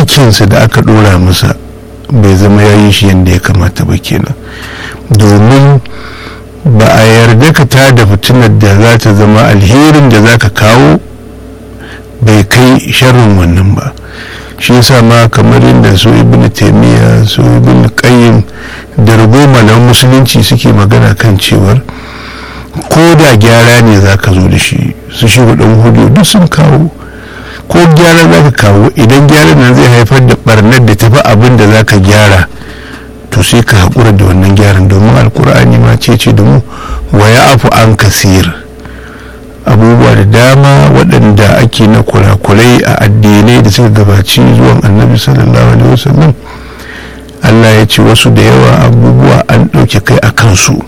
aikinsa da aka ɗora masa bai zama ya yi shi yadda ya kamata ba kenan domin ba a yarda ka ta da fitinar da za ta zama alherin da za ka kawo bai kai sharrin wannan ba shi yasa ma kamar yadda su ibn taimiyya su ibn qayyim da ragoma na musulunci suke magana kan cewar ko da gyara ne za ka zo da shi su shi hudun hudu duk sun kawo ko gyara za ka kawo idan gyara nan zai haifar da barnar da tafi abin da za ka gyara to sai ka haƙura da wannan gyaran domin alkur'ani ma ce ce da mu wa ya afu an kasir abubuwa da dama waɗanda ake na kurakurai a addinai da suka gabaci zuwan annabi sallallahu alaihi wasallam allah ya ce wasu da yawa abubuwa an ɗauke kai a kansu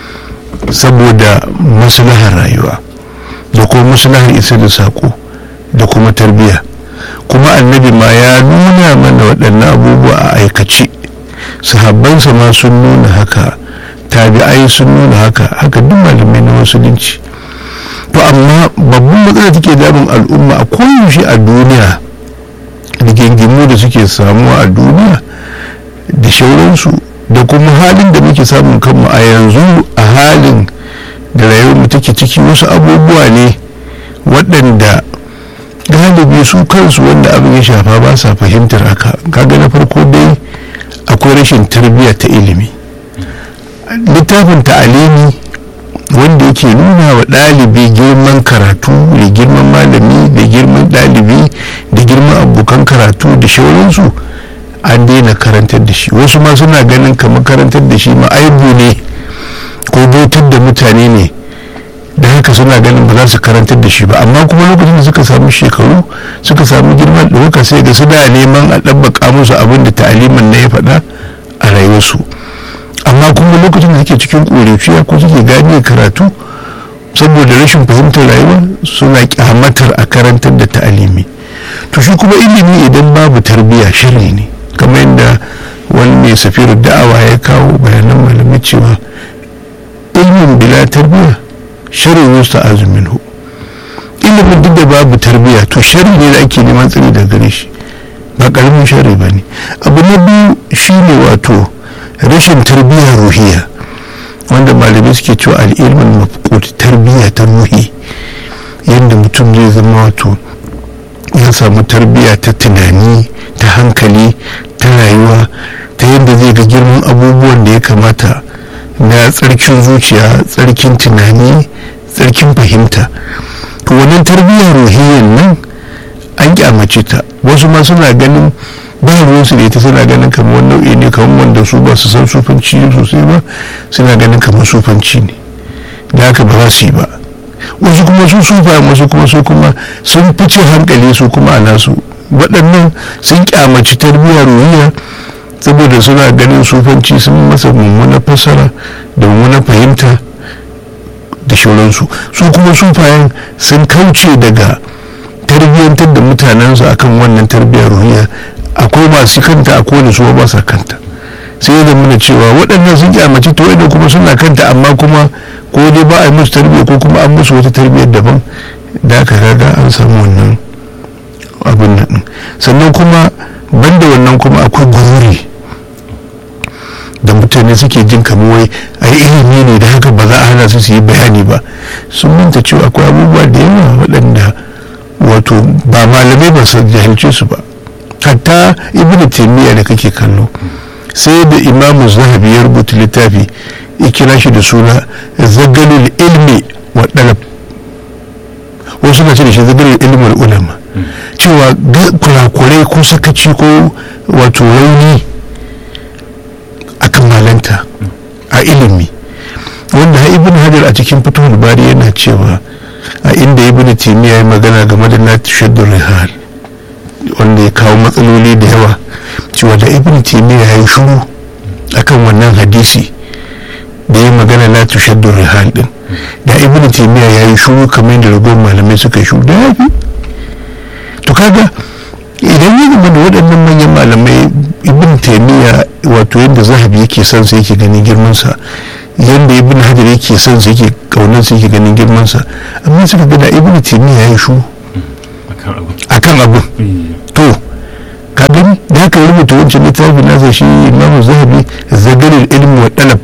saboda maslahar rayuwa da kuma maslahar isa da saƙo da kuma tarbiyya kuma annabi ma ya nuna mana waɗannan abubuwa a aikace sahabbansa ma sun nuna haka tabi'ai sun nuna haka haka duk malamai na musulunci to amma babban matsala take damun al'umma a koyaushe a duniya rigingimu da suke samuwa a duniya da shauransu da kuma halin da muke samun kanmu a yanzu a halin da rayuwarmu take ciki wasu abubuwa ne waɗanda galibi su kansu wanda abin ya shafa ba sa fahimtar haka kaga na farko dai akwai rashin tarbiyya ta ilimi littafin ta'alimi wanda yake nuna wa ɗalibi girman karatu da girman malami da girman ɗalibi da girman abokan karatu da shauransu an daina karantar da shi wasu ma suna ganin kamar karantar da shi ma aibu ne ko bautar da mutane ne da haka suna ganin ba za su karantar da shi ba amma kuma lokacin da suka samu shekaru suka samu girman ɗauka sai ga suna neman a ɗabbaka musu abin da ta'alimin na ya faɗa a rayuwarsu amma kuma lokacin da suke cikin ƙorafiya ko suke gane karatu saboda rashin fahimtar rayuwa suna kyamatar a karantar da ta'alimi to shi kuma ilimi idan babu tarbiyya shirri ne kamar yadda wani mai safirar da'awa ya kawo bayanan malamai cewa ilmin bila tarbiyya shirin yusta azumin hu ilimin duk da babu tarbiyya to shari ne da ake neman tsari daga gare shi ba karamin shari ba ne abu na biyu shine wato rashin tarbiyya ruhiya wanda malamai suke cewa al'ilmin mafqud tarbiyya ta ruhi yadda mutum zai zama wato ya samu tarbiyya ta tunani ta hankali ta rayuwa ta yadda zai ga girman abubuwan da ya kamata na tsarkin zuciya tsarkin tunani tsarkin fahimta to wannan tarbiyyar ruhiyyar nan an kyamace ta wasu ma suna ganin ba ruwansu da ita suna ganin kamar wani nau'i ne kamar wanda su ba su san sufanci sosai ba suna ganin kamar sufanci ne da haka ba za su yi ba wasu kuma su sufa wasu kuma su kuma sun fice hankali su kuma a nasu waɗannan sun kyamaci tarbiyyar ruhiyya saboda suna ganin sufanci sun masa mummuna fassara da mummuna fahimta da shauransu su kuma sufayen sun kauce daga tarbiyyantar da mutanensu akan wannan tarbiyyar ruhiya akwai masu kanta a kowane su ba sa kanta sai ya zama cewa waɗannan sun kyamaci to da kuma suna kanta amma kuma ko dai ba a yi musu tarbiyya ko kuma an musu wata tarbiyyar daban da aka kaga an samu wannan abin nan sannan kuma banda wannan kuma akwai gururi da mutane suke jin kamar wai a yi ilimi ne da haka ba za a hana su su yi bayani ba sun manta cewa akwai abubuwa da yawa waɗanda wato ba malamai ba su jahilce su ba hatta ibnu taimiyya da kake kallo sai da imamu zahabi ya rubuta littafi ya kira shi da suna zagalul ilmi wa dalab wasu na ce da shi zagalul ilmi wa ulama cewa kurakurai ko sakaci ko wato rauni akan malanta a ilimi wanda ibn hajar a cikin fitowar bari yana cewa a inda ibn timiya ya magana game da na shaddu rihal wanda ya kawo matsaloli da yawa cewa da ibn timiya ya yi shuru akan wannan hadisi da ya magana na shaddu rihal din da ibn timiya ya yi shuru kamar yadda ragowar malamai suka yi shuru da ya fi to kaga idan ya zama da waɗannan manyan malamai ibn taimiyya wato yadda zahabi yake son sa yake ganin girmansa yadda ibn hajar yake son sa yake kaunar sa yake ganin girmansa amma suka ga da ibn taimiyya ya yi shu akan abu to ka gani da haka rubuta wancan littafin nasa shi imamu zahabi zagarin ilmi wa dalab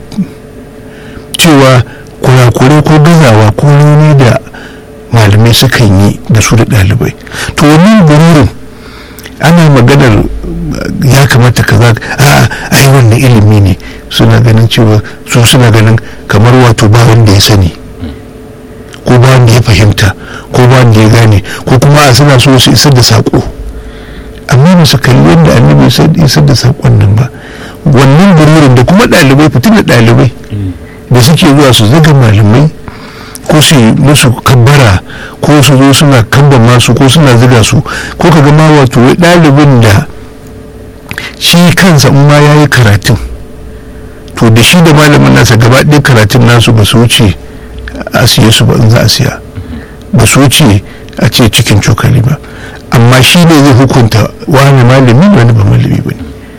cewa kurakurai ko gazawa ko rauni da malamai sukan yi da su da ɗalibai to wannan gururin ana maganar ya kamata kaza a ai wannan ilimi ne suna ganin cewa su suna ganin kamar wato ba wanda ya sani ko ba wanda ya fahimta ko ba wanda ya gane ko kuma a suna so su isar da saƙo amma ba su kalli wanda annabi isar da saƙon nan ba wannan gururin da kuma ɗalibai fitin da ɗalibai da suke zuwa su zaga malamai ko su yi musu kabbara ko su zo suna kamba masu ko suna ziga su ko ka ma wato ɗalibin da shi kansa in ma ya yi karatun to da shi da malamin nasa gaba ɗaya karatun nasu ba su wuce a siye su ba in za a siya ba su wuce a ce cikin cokali ba amma shi ne zai hukunta wani malami wani ba malami ba ne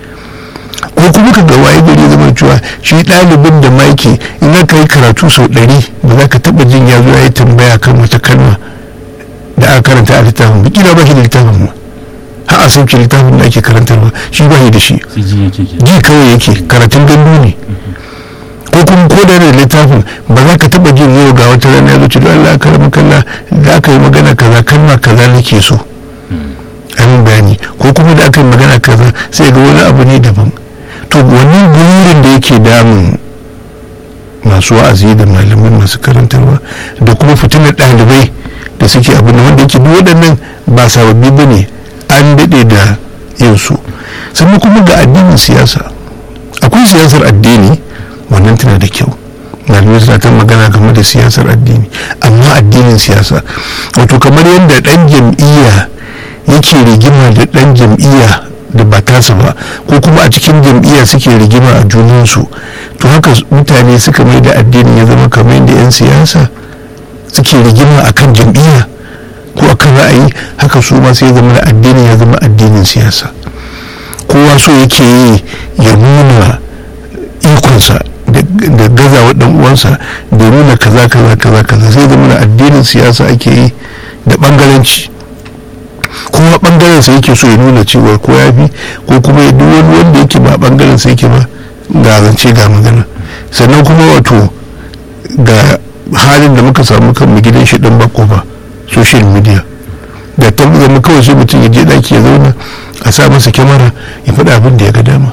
ko kuma ka ga waye gari zama cewa shi ɗalibin da maki in aka yi karatu sau ɗari ba za ka taɓa jin ya zo ya yi tambaya kan wata kalma da aka karanta a littafin ba kila ba shi da littafin ma har a sauke littafin da ake karantarwa shi ba shi da shi ji kawai yake karatun gandu ne ko kuma ko da da littafin ba za ka taɓa jin yau ga wata rana ya zo ce Allah aka rama kalla da aka yi magana kaza kalma kaza nake so amin bayani ko kuma da aka yi magana kaza sai ga wani abu ne daban to wannan burin da yake damun masu wa'azi da malamai masu karantarwa da kuma fitinar ɗalibai da suke abu da wanda yake duk waɗannan ba sababbi ba ne an daɗe da yin su sannan kuma ga addinin siyasa akwai siyasar addini wannan tana da kyau malamai suna ta magana game da siyasar addini amma addinin siyasa wato kamar yadda ɗan jam'iyya yake rigima da ɗan jam'iyya da ba tasa ba ko kuma a cikin jam'iyya suke rigima a junansu to haka mutane suka mai da addini ya zama kamar yadda 'yan siyasa suke rigima a kan jam'iyya ko a kan ra'ayi haka su ma sai zama addini ya zama addinin siyasa kowa so yake yi ya nuna ikonsa da gazawa dan uwansa da nuna kaza kaza kaza kaza sai zama addinin siyasa ake yi da bangaranci kuma bangaren sa yake so ya nuna cewa ko ya fi ko kuma ya duk wani wanda yake ba bangaren sa yake ba ga zance ga magana sannan kuma wato ga halin da muka samu kan mu gidan shi dan bako ba social media da ta zama kawai sai mutum ya je daki ya zauna a sa masa kyamara ya faɗa abin da ya ga dama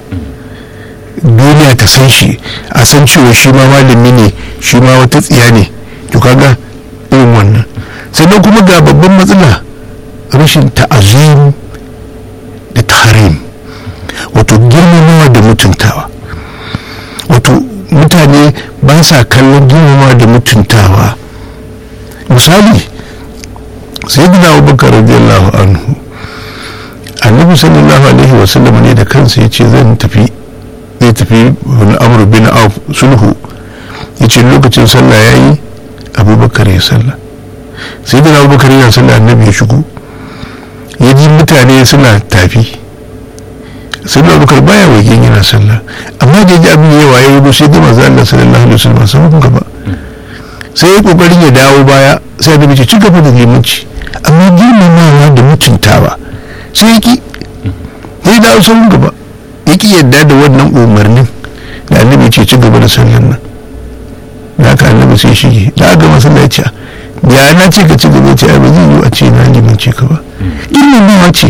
duniya ta san shi a san cewa shi ma malami ne shi ma wata tsiya ne to kaga irin wannan sannan kuma ga babban matsala rashin ta'azim da taharim wato girmamawa da mutuntawa wato mutane ba sa kallon girmamawa da mutuntawa misali sai gina abubakar radiyallahu anhu annabi sallallahu alaihi wasallam ne da kansa ya ce zan tafi zai tafi wani amur bin auf sulhu ya ce lokacin sallah ya yi abubakar ya sallah sai gina abubakar yana sallah annabi ya shigo ya ji mutane suna tafi sai da abubakar baya wajen yana sallah amma da ji abin yawa ya wuce sai da manzo Allah sallallahu alaihi wasallam sai gaba sai ya kokarin ya dawo baya sai da bice ci gaba da limanci amma girmamawa da mutuntawa sai ya ki ya dawo sun gaba ya ki yadda da wannan umarnin da annabi ce ci gaba da sallan nan da haka annabi sai shige da aka masallaci ya na ce ka ci gaba ce ba zai yi a ce na limanci ka ba girmamawa ce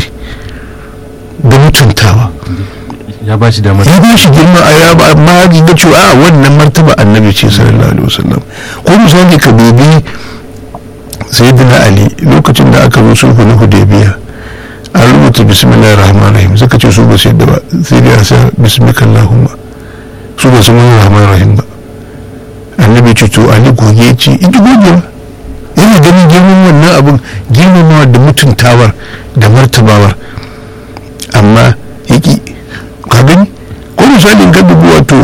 da mutuntawa ya ba shi damar ya ba shi girma a ya ba amma ya ga cewa a wannan martaba annabi ce sallallahu alaihi wasallam ko misali ka dubi sayyidina ali lokacin da aka zo sulhu na hudaybiya an rubuta bismillahir rahmanir rahim suka ce su ba su yadda ba sai dai a sa bismika allahumma su ba su mun rahmanir rahim ba annabi ce to ali goge ce ita goge ba yana ganin girman wannan abin girmamawa da mutuntawar da martabawar amma yaki ka gani ko misalin ka dubu wato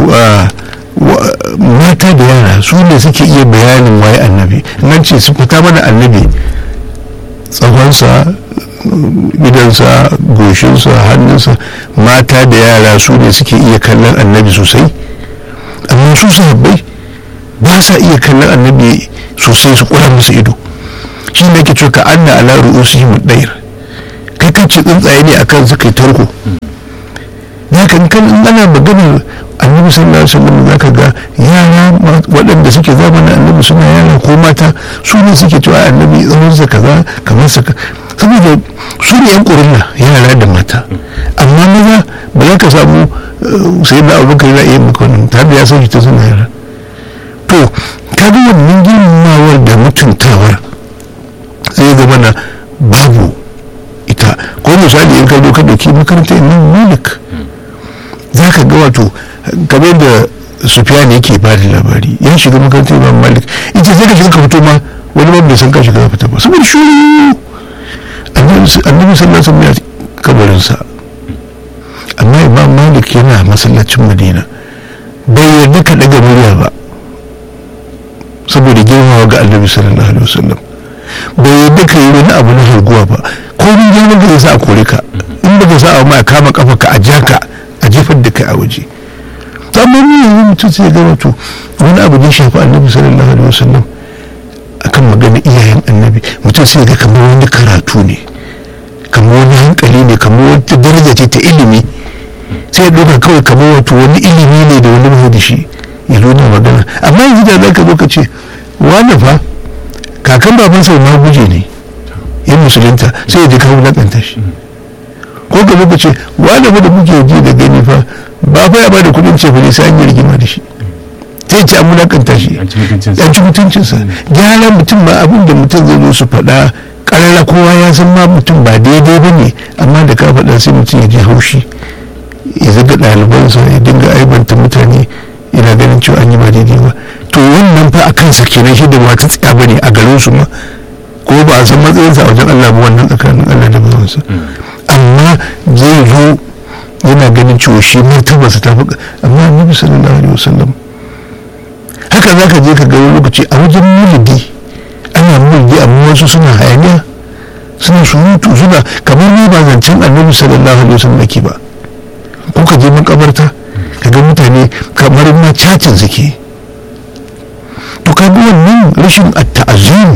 mata da yara su ne suke iya bayanin waye annabi nan ce su fita mana annabi tsawonsa gidansa goshinsa hannunsa mata da yara su ne suke iya kallon annabi sosai amma su sahabbai ba sa iya kallon annabi sosai su kura musu ido shi ne ke cewa ka anna ala ru'usihim dair kai kan ce tsuntsaye ne akan su kai tarko kan in ana maganar annabi sallallahu alaihi wasallam zaka ga yara waɗanda suke zamanin annabi suna yara ko mata su ne suke cewa annabi tsawonsa kaza kamar sa saboda su ne yan ƙurilla yara da mata amma maza ba za ka samu sai da abubakar yana iya maka wannan tare da ya sauke ta suna yara to ka ga wannan girmamawar da mutuntawar sai zama na babu ita ko misali in ka zo ka dauki makarantar imam malik za ka ga wato kamar da sufiyan yake ba da labari ya shiga makarantar imam malik ita sai ka shiga ka fito ma wani ma bai san ka shiga ka fita ba saboda shi annabi sallallahu alaihi wasallam ya kabarinsa amma imam malik yana masallacin madina bai yarda ka daga murya ba saboda girmawa ga annabi sallallahu alaihi wasallam bai yarda ka yi wani abu na harguwa ba ko ni girman ka zai sa a kore ka in ba ka sa a ma kama kafa ka a jaka a jefar da kai a waje amma ni yanzu mutum sai ga wato wani abu da shafi annabi sallallahu alaihi wasallam akan magana iyayen annabi mutum sai ga kamar wani karatu ne kamar wani hankali ne kamar wata daraja ce ta ilimi sai ya ɗauka kawai kamar wato wani ilimi ne da wani mai da shi ya nuna magana amma yanzu da za ka zo ka ce wani fa kakan baban sau ma guje ne ya musulunta sai ya ji kawo wulaƙanta shi ko ka zo ka ce wani fa da muke ji da gani fa ba fa ya ba da kuɗin cefa ne sai an yi rigima da shi sai ce an wulaƙanta shi an ci mutuncinsa yan ci mutuncinsa gyara mutum ma abin da mutum zai zo su faɗa ƙarara kowa ya san ma mutum ba daidai ba ne amma da ka faɗa sai mutum ya ji haushi ya zaga ɗalibansa ya dinga aibanta mutane yana ganin cewa an yi ba daidai ba to wannan fa a kansa kenan shi da ba ta tsaya ba ne a garin su ma ko ba a san matsayinsa a wajen Allah ba wannan tsakanin Allah da bawansa amma zai zo yana ganin cewa shi martabarsa ta fi amma annabi sallallahu alaihi wasallam haka za ka je ka ga wani lokaci a wajen mulidi ana mulki amma wasu suna hayaniya suna surutu suna kamar ne ba zancen annabi sallallahu alaihi wasallam ake ba ko ka je makabarta ka ga mutane kamar ma cacin suke to ka ga wannan rashin at-ta'zim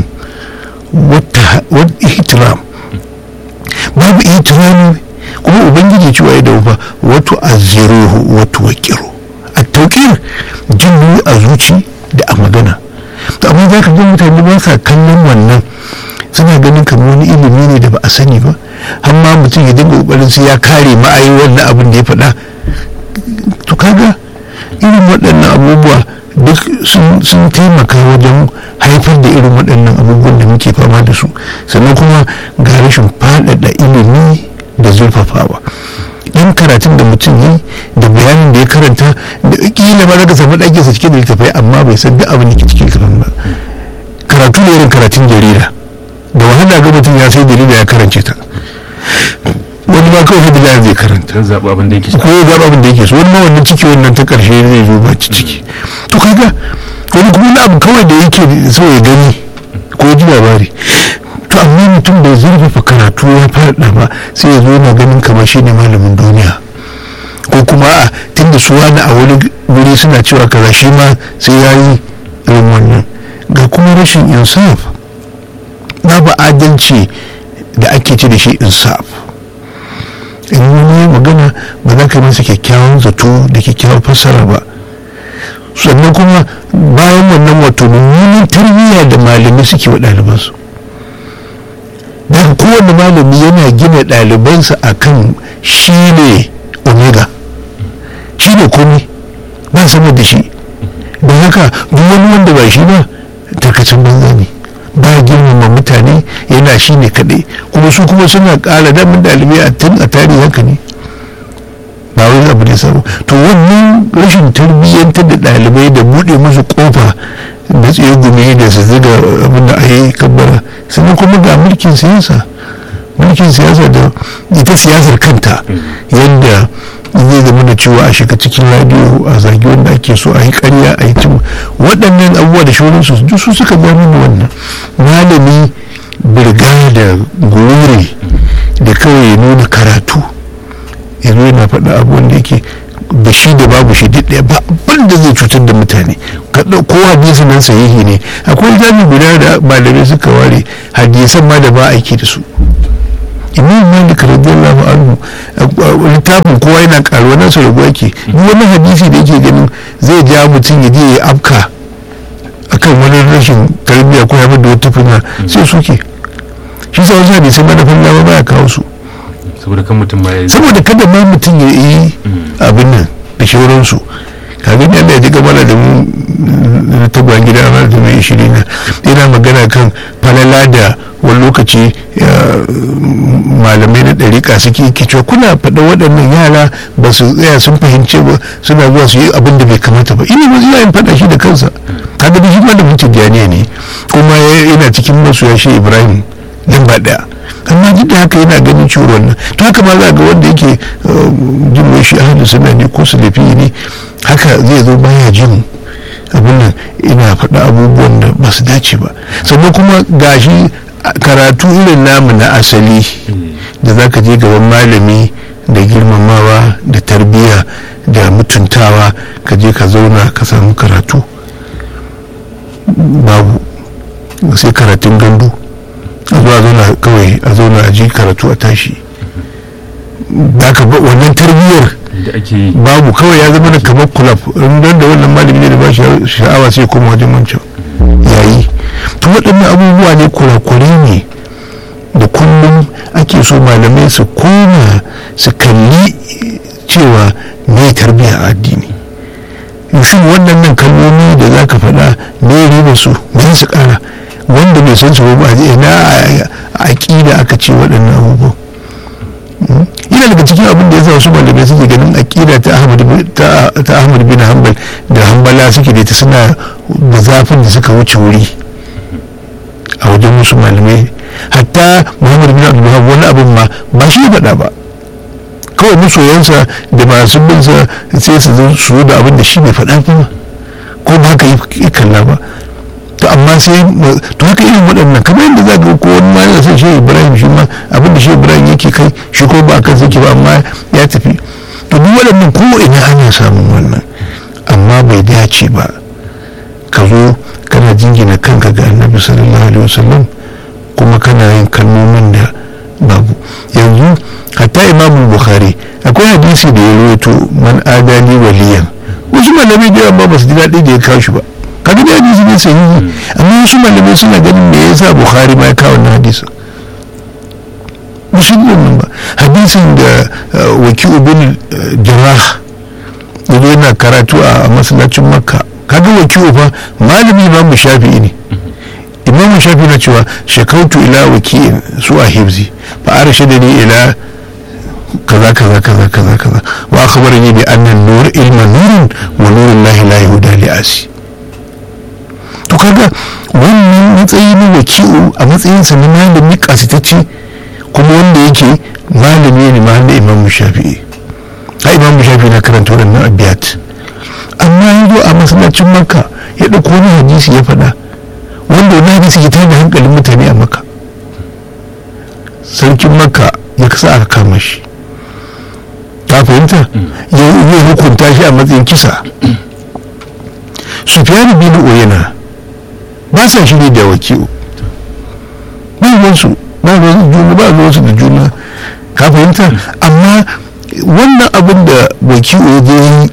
wa ihtiram babu ihtirami kuma ubangiji cewa ya daufa wato azziruhu wato waqiru at-tawqir jin a zuci da a magana to amma za ka ga mutane ba sa kallon wannan suna ganin kamar wani ilimi ne da ba a sani ba har ma mutum ya dinga kokarin sai ya kare ma'ayi wannan abin da ya faɗa to kaga irin waɗannan abubuwa duk sun taimaka wajen haifar da irin waɗannan abubuwan da muke fama da su sannan kuma ga rashin faɗaɗa ilimi da zurfafawa dan karatun da mutum yi da bayanin da ya karanta da kila ba za ka samu ɗakinsa cikin da littafai amma bai san duk abin da ke cikin littafin ba karatu ne irin karatun jarida da wahala ga mutum ya sai jarida ya karance ta wani ma kawai hadila zai karanta don zaɓi abin da yake so ko ya zaɓa abin da yake so wani ma wannan ciki wannan ta ƙarshe zai zo ba ci ciki to kaga wani kuma wani abu kawai da yake so ya gani ko ya ji labari to amma mutum bai zurfafa karatu ya faɗa ba sai ya zo yana ganin kamar shi ne malamin duniya ko kuma a tunda su wani a wani wuri suna cewa kaza shi ma sai ya yi irin wannan ga kuma rashin insaf babu adalci da ake ce da shi insaf in wani magana ba za ka yi masa kyakkyawan zato da kyakkyawan fassara ba sannan kuma bayan wannan wato mummunan tarbiyya da malamai suke wa ɗalibansu daga kowane malami yana gina ɗalibansa a kan shi ne omega shi ne komai ba sama da shi don haka duk wani wanda ba shi ba tarkacin banza ne ba girmama mutane yana shi ne kaɗai kuma su kuma suna ƙara damin ɗalibai a tun a tarihi haka ne ba wani abu ne sabo to wannan rashin tarbiyyantar da ɗalibai da buɗe musu ƙofa da tsegume da su ziga abin da a yi kabbara sannan kuma ga mulkin siyasa mulkin siyasa da ita siyasar kanta yadda zai zama da cewa a shiga cikin radio a zagi wanda ake so a yi karya a yi cin waɗannan abubuwa da shauransu duk su suka ja mana wannan malami birga da gururi da kawai ya nuna karatu ya zo yana faɗa abubuwan da yake da shi da babu shi duk ɗaya ba abin da zai cutar da mutane ko hadisi nan sahihi ne akwai jami guda da malamai suka ware hadisan ma da ba aiki da su imam malik radiyallahu anhu littafin kowa yana karuwa nasu ragu yake duk wani hadisi da yake ganin zai ja mutum ya je ya afka akan wani rashin tarbiyya ko ya da wata fina sai suke shi sa wasu hadisai manufan lawa baya kawo su saboda kan mutum ma ya yi saboda kada ma mutum ya yi abin nan da shauransu kaga ne Allah ya ji gabana da mu na tagwan gida na da mai shiri na yana magana kan falala da wani lokaci malamai na ɗariƙa suke ke cewa kuna faɗa waɗannan yara ba su tsaya sun fahimce ba suna zuwa su yi abin da bai kamata ba ina ba zai yin faɗa shi da kansa kaga da shi ma da mutum ne kuma yana cikin masoya shi ibrahim lamba ɗaya amma duk da haka yana ganin ciwo wannan to haka ma za ga wanda yake jin wai shi ahalin suna ne ko su lafi ne haka zai zo baya jin abin nan ina faɗa abubuwan da ba su dace ba sannan kuma gashi karatu irin namu na asali da za ka je gaban malami da girmamawa da tarbiyya da mutuntawa ka je ka zauna ka samu karatu babu sai karatun gandu a zuwa zauna kawai a zauna a ji karatu a tashi da ka ba wannan tarbiyyar da ake yi babu kawai ya zama da kamar kulab don da wannan malami ne da ba shi sha'awa sai kuma wajen wancan yayi to waɗannan abubuwa ne kurakure ne da kullum ake so malamai su koma su kalli cewa me tarbiyya a addini shin waɗannan kalmomi da za ka faɗa me riba su me su ƙara wanda bai san su ba ina a aƙida aka ce waɗannan abubuwan yana daga cikin abin da ya sa wasu malamai suke ganin aƙida ta ahmad bin hanbal da hanbala suke da ta suna da zafin da suka wuce wuri a wajen wasu malamai hatta muhammad bin abdullahi wani abin ma ba shi ya faɗa ba kawai masoyansa da masu binsa sai su zo su da abin da shi bai faɗa ba ko ba haka yi kalla ba to amma sai to haka irin waɗannan kamar yadda za ka ko wani ma yana son shi ibrahim shi ma abin da shi ibrahim yake kai shi ko ba kan sake ba amma ya tafi to duk waɗannan ko ina ana samun wannan amma bai dace ba ka zo kana jingina kanka ga annabi sallallahu alaihi wasallam kuma kana yin kalmomin da babu yanzu hatta imamu bukhari akwai hadisi da ya rawaito man adani waliyan wasu malamai da yawa ba su ji daɗi da ya kawo shi ba kaga da hadisi ne sahihi amma wasu malamai suna ganin me yasa bukhari ma ya kawo wannan hadisin musulmin nan ba hadisin da wakilu bin jarrah yanzu yana karatu a masallacin makka kaga wakilu fa malami imam shafi'i ne imam shafi'i na cewa shakautu ila waki'in su a hibzi fa arshadani ila kaza kaza kaza kaza kaza wa akhbarani bi anna an-nur ilma nurun wa nurun lahi la yahuda li asi to kaga wannan matsayi na waki'u a matsayinsa na malami kasitacce kuma wanda yake malami ne ma da imam shafi'i a imam shafi'i na karanta waɗannan abiyat amma yanzu a masallacin makka ya ɗauko wani hadisi ya faɗa wanda wani hadisi ya tada hankalin mutane a makka sarkin makka ya kasa aka kama shi ta fahimta ya hukunta shi a matsayin kisa sufyan bin uyana ba sa shiri da wakilu ba ruwansu ba ruwansu juna ba ruwansu da juna ka fahimta amma wannan abin da wakilu ya je yi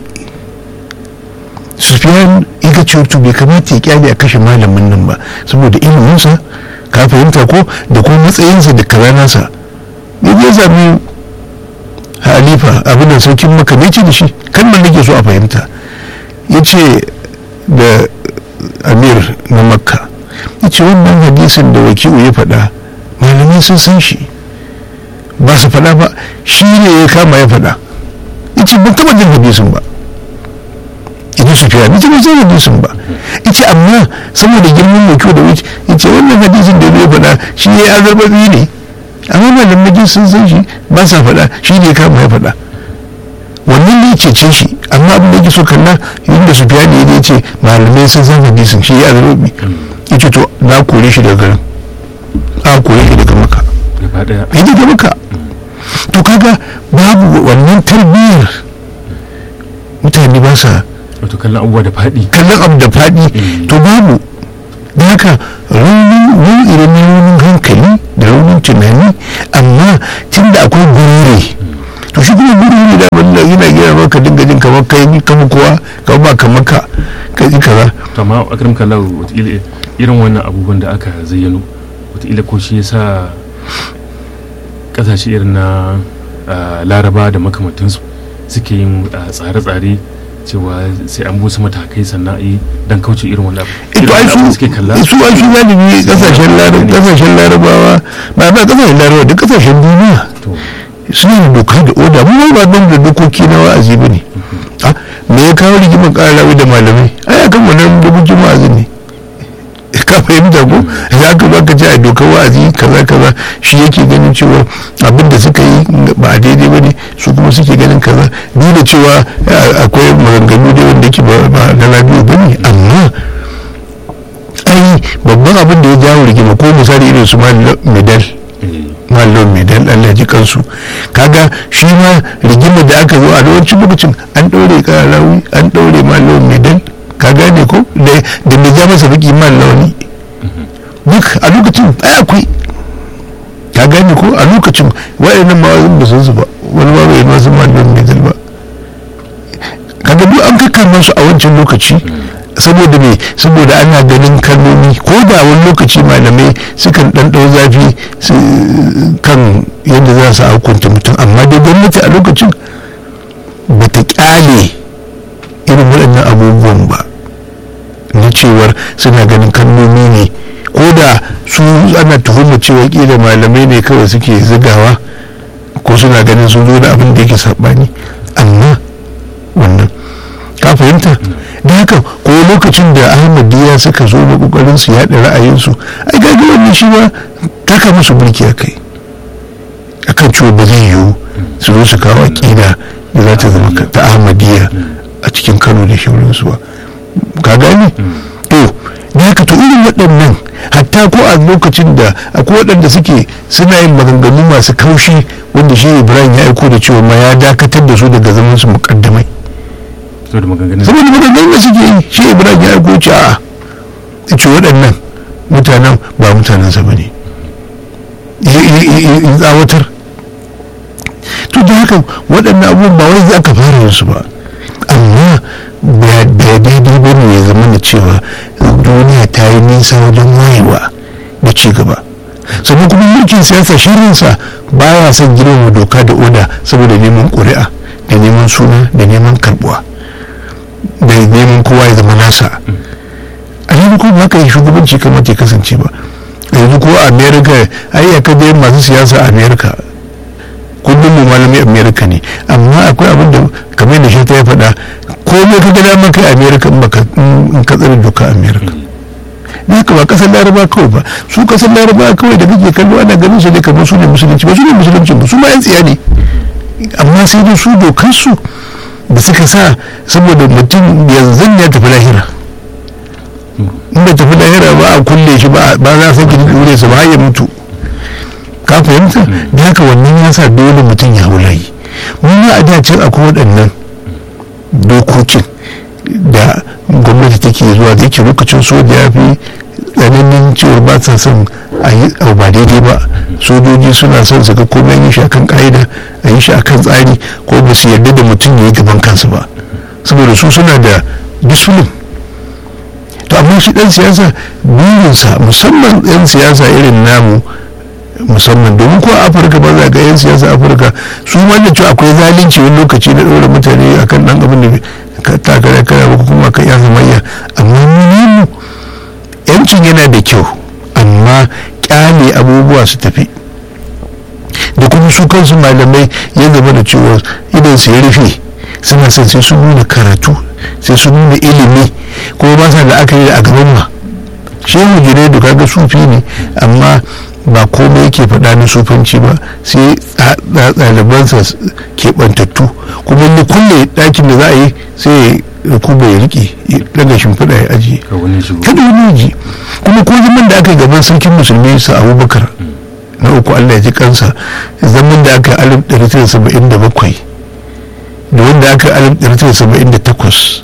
sufiyan ika ce to bai kamata ya kyale a kashe malamin nan ba saboda iliminsa ka fahimta ko da kuma matsayinsa da karanansa ya je sami halifa abin da sarkin maka ne ce da shi kan nake so a fahimta ya ce da amir na makka ya ce wannan hadisin da wakilu ya faɗa malamai sun san shi ba su faɗa ba shi ne ya kama ya faɗa ya ce ban taɓa jin hadisin ba ita su fiya ita bai san hadisin ba ita amma saboda girman wakilu da wuce ya ce wannan hadisin da ya faɗa shi ya azarbabi ne amma malamai sun san shi ba sa faɗa shi ne ya kama ya faɗa wannan ne cece shi amma abin da yake so kalla yadda su fiya ne ya ce malamai sun san hadisin shi ya zaro bi ya ce to na kore shi daga garin a kore shi daga maka gaba daya ya daga maka to kaga babu wannan tarbiyyar mutane ba sa wato kallon abubuwa da faɗi kallon abu da faɗi to babu da haka raunin nau'i na raunin hankali da raunin tunani amma zama ka dinga jin kamar kai kama kowa ka ba kamar ka ka ji kaza to amma akram kallahu wataƙila irin wannan abubuwan da aka zayyano wataƙila ko shi yasa ƙasashe irin na ah, laraba da makamantansu suke yin ah, tsare-tsare cewa sai an busa matakai sannan a yi don kauce irin wannan abu ito Irin ai wannan abu su suke kalla su ai su galibi kasashen larab kasashen larabawa ba ba kasashen larabawa duk kasashen duniya to suna da doka da oda mu ba ban da dokoki na wa'azi bane Ah, me ya kawo rigimar ƙarawi da malamai ai akan wannan dokokin wa'azi ne ka fahimta ko za ka ba ka ce a dokar wa'azi kaza kaza shi yake ganin cewa abin da suka yi ba a daidai ba ne su kuma suke ganin kaza duk da cewa ah, akwai maganganu da wanda yake ba ba na labiyo ba ne amma ai babban abin da ya jawo rigima ko misali irin su medal eh, mallon mai dan Allah ji kansu kaga shi ma rigimar da aka zo a yawancin lokacin an ɗaure ƙararrawi an ɗaure mallon mai dan ka gane ko da da mai ja masa baki malloni duk a lokacin ai akwai ka gane ko a lokacin waɗannan mawazin ba su su ba wani ma bai masu mallon mai dan ba kaga duk an kakkama su a wancan lokaci saboda me saboda ana ganin kalmomi ko da wani lokaci malamai sukan dan dau zafi su kan yadda za su hukunta mutum amma dai gwamnati a lokacin ba ta kyale irin waɗannan abubuwan ba na cewar suna ganin kalmomi ne ko da su ana tuhumar cewa kila malamai ne kawai suke zigawa ko suna ganin sun zo da abin da yake saɓani amma wannan ka fahimta da haka ko lokacin da ahmadiyya suka zo da kokarin su yaɗa ra'ayinsu ai gaji wannan shi ma taka musu mulki a kai akan cewa ba zai yiwu su zo su kawo aƙida da za ta zama ka- ta ahmadiyya a cikin kano da shaurinsu ba ka gane to da haka to irin waɗannan hatta ko a lokacin da akwai waɗanda suke suna yin maganganu masu kaushi wanda shi ibrahim ya aiko da cewa ma ya dakatar da su daga zaman su muƙaddamai saboda maganganun saboda maganganun da suke yi shi ibrahim ya aiko ce a ya ce waɗannan mutanen ba mutanensa ba ne in tsawatar to da haka waɗannan abubuwan ba wai za ka fara yin su ba amma ba da daidai ba ne ya zama da cewa duniya ta yi nisa wajen wayewa da ci gaba sannan kuma mulkin siyasa shirinsa ba ya son girmama doka da oda saboda neman ƙuri'a da neman suna da neman karbuwa da neman kowa ya zama nasa a yanzu kuma haka yi shugabanci kamata ya kasance ba yanzu ko a america ai ya kaje masu siyasa a america kullum mu malami america ne amma akwai abin da kamar da shi ta ya faɗa komai ka gada maka america in baka in ka tsare doka america ne haka ba kasar laraba kawai ba su kasar laraba kawai da kake kallo ana ganin su ne kamar su ne musulunci ba su ne musulunci ba su ma yan tsiya ne amma sai dai su dokansu da suka sa saboda mutum yanzu ya tafi lahira in bai tafi lahira ba a kulle shi ba za a sake dure su ba har ya mutu ka fahimta da haka wannan ya sa dole mutum ya hau layi mun ma a dacin akwai waɗannan dokokin da gwamnati take zuwa da yake lokacin soja ya fi tsananin cewar ba sa son a yi abu ba daidai ba sojoji suna son su ga komai yi shi akan ka'ida a yi shi akan tsari ko ba su yarda da mutum ya yi gaban kansu ba saboda su suna da discipline to amma shi dan siyasa burinsa musamman yan siyasa irin namu musamman domin ko a afirka ba za ga yan siyasa afirka su ma da cewa akwai zalunci wani lokaci na ɗaura mutane akan ɗan abin da ka takara kana ba kuma kan yan zamayya amma mu yancin yana da kyau amma kyale abubuwa su tafi da kuma su kansu malamai ya zama da cewa idan su ya rufe suna son sai sun nuna karatu sai sun nuna ilimi kuma ba sa da aka yi a gaban ma shehu junaidu kaga sufi ne amma ba komai yake faɗa na sufanci ba sai ɗalibansa keɓantattu kuma ni kulle ɗakin da za a yi sai ya kuma ya riƙe daga shimfiɗa ya ajiye kada wani ji kuma ko zaman da aka yi gaban sarkin musulmi sa abubakar na uku allah ya ji kansa zaman da aka alif ɗari tara saba'in da bakwai da wanda aka alif ɗari tara saba'in da takwas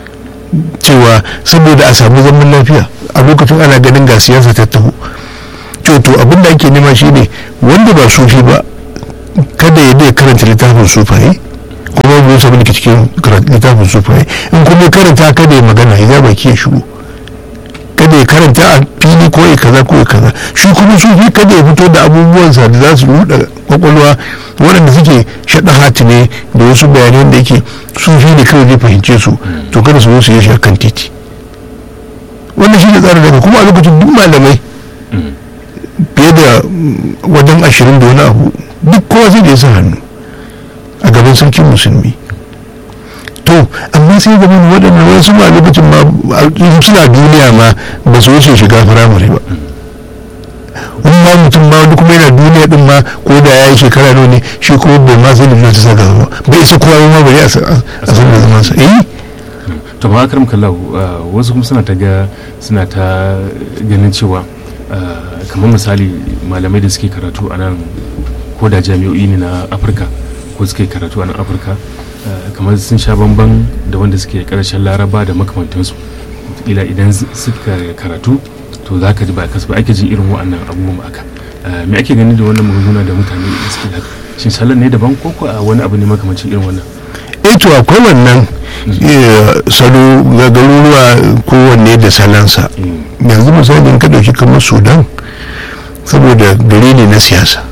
cewa saboda a samu zaman lafiya a lokacin ana ganin ga siyasa ta taho to abin da ake nema shine wanda ba sufi ba kada ya dai karanta littafin sufaye kuma masa abin da ke cikin littafin sufai in kuma ya karanta kada ya magana ya baki ya shigo kada ya karanta a fili ko ya kaza ko ya kaza shi kuma sufi kada ya fito da abubuwansa da za su ruɗa kwakwalwa waɗanda suke shaɗa hati ne da wasu bayanan da yake sufi ne kawai zai fahimce su to kada su zo su yi shi a kan titi wannan shi ne tsarin daga kuma a lokacin duk malamai fiye da wajen ashirin da wani abu duk kowa zai da ya sa hannu a gaban sarkin musulmi to amma sai zama waɗannan wasu ma lokacin ma suna duniya ma ba su wuce shiga firamare ba wani ma mutum ma wani kuma yana duniya din ma ko da ya yi shekara nawa ne shi kuma bai ma sai da ta saka ba bai isa kowa ma bari a san da zaman sa eh to ba akaram kallahu wasu kuma suna ta ga suna ta ganin cewa kamar misali malamai da suke karatu a nan ko da jami'o'i ne na afirka ko suke karatu a nan afirka kamar sun sha bamban da wanda suke karshen laraba da makamantansu ila idan suka karatu to za ka ji ba kasu ba ake jin irin wa'annan abubuwan aka me ake gani da wannan magunguna da mutane da suke haka shin salon ne daban ko ko wani abu ne makamancin irin wannan eh to akwai wannan salo ga garuruwa kowanne da salansa yanzu misalin ka dauki kamar sudan saboda gari ne na siyasa